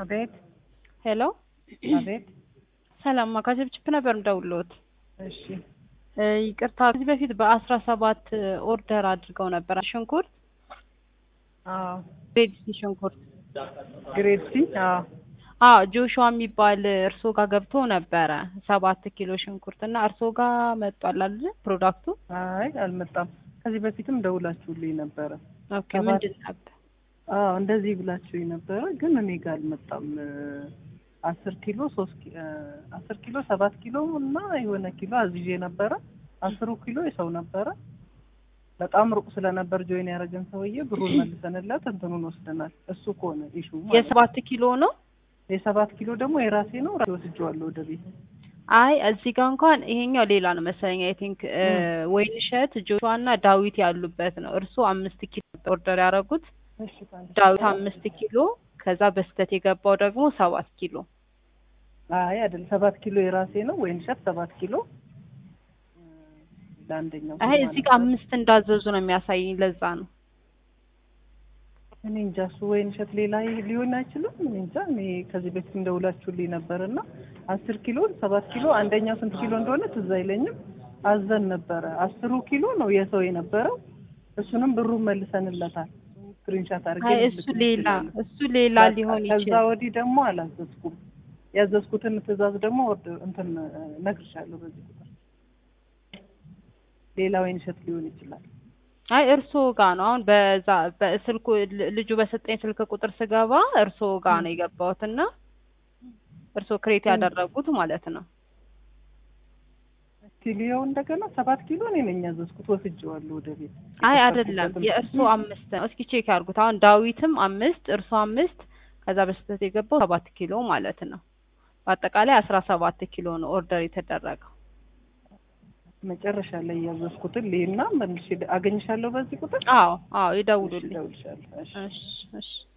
አቤት ሄሎ አቤት። ሰላም ከችፕችፕ ነበር ምደውልዎት። እሺ እ ይቅርታ ከዚህ በፊት በአስራ ሰባት ኦርደር አድርገው ነበር ሽንኩርት አዎ ግሬድ ሲ ሽንኩርት ግሬድ ሲ አዎ አዎ ጆሹዋ የሚባል እርስዎ ጋር ገብቶ ነበረ ሰባት ኪሎ ሽንኩርት እና እርስዎ ጋር መጧል አይደል ፕሮዳክቱ? አይ አልመጣም። ከዚህ በፊትም ደውላችሁልኝ ነበረ። ኦኬ ሰባት- ምንድን ነበር? አዎ እንደዚህ ብላችሁኝ ነበረ፣ ግን እኔ ጋር አልመጣም። አስር ኪሎ ሶስት ኪ- እ አስር ኪሎ ሰባት ኪሎ እና የሆነ ኪሎ አዝዤ ነበረ። አስሩ ኪሎ የሰው ነበረ። በጣም ሩቅ ስለነበር ጆይን ያደረገን ሰውዬ ብሩን መልሰንለት እንትኑን ወስደናል። እሱ ከሆነ ኢሹ ማለት ነው። የሰባት ኪሎ ነው? የሰባት ኪሎ ደግሞ የራሴ ነው። ራሴ ወስጄዋለሁ ወደ ቤት። አይ እዚህ ጋር እንኳን ይሄኛው ሌላ ነው መሰለኝ። አይ ቲንክ ወይንሸት ጆሹዋ እና ዳዊት ያሉበት ነው። እርስዎ አምስት ኪሎ ኦርደር ያደረጉት እሺ ታዲያ። ዳዊት አምስት ኪሎ ከዛ በስተት የገባው ደግሞ ሰባት ኪሎ አይ አይደል፣ ሰባት ኪሎ የራሴ ነው። ወይን ሸት ሰባት ኪሎ እ ለአንደኛው አይ እዚህ ጋር አምስት እንዳዘዙ ነው የሚያሳየኝ። ለዛ ነው እኔ እንጃ እሱ ወይን ሸት ሌላ ሊሆን አይችልም። እኔ እንጃ። እኔ ከዚህ በፊት እንደውላችሁልኝ ነበር እና አስር ኪሎ ሰባት ኪሎ አንደኛው ስንት ኪሎ እንደሆነ ትዝ አይለኝም። አዘን ነበረ። አስሩ ኪሎ ነው የሰው የነበረው። እሱንም ብሩን መልሰንለታል። ስክሪንሻት አድርጌ አይ እሱ ልልክልሽ ሌላ እችላለሁ። እሱ ሌላ ሊሆን ከዛ ይችላል። ወዲህ ደግሞ አላዘዝኩም። ያዘዝኩትን ትእዛዝ ደግሞ ወርድ እንትን እነግርሻለሁ በዚህ ቁጥር ሌላ ወይን ሸት ሊሆን ይችላል። አይ እርስዎ ጋር ነው አሁን በዛ በስልኩ ል- ልጁ በሰጠኝ ስልክ ቁጥር ስገባ እርስዎ ጋር ነው የገባሁት እና እርስዎ ክሬት ያደረጉት ማለት ነው። ኪሎው እንደገና ሰባት ኪሎ እኔ ነኝ ያዘዝኩት ወስጄዋለሁ ወደ ቤት። አይ አይደለም የእርስዎ አምስት ነው። እስኪ ቼክ ያድርጉት። አሁን ዳዊትም አምስት እርስዎ አምስት ከዛ በስተት የገባው ሰባት ኪሎ ማለት ነው። በአጠቃላይ አስራ ሰባት ኪሎ ነው ኦርደር የተደረገው። መጨረሻ ላይ ያዘዝኩትን ልሂድና መልሼ አገኝሻለሁ በዚህ ቁጥር አዎ አዎ እሺ፣ ይደውሉልኝ። እደውልልሻለሁ። እሺ። እሺ እሺ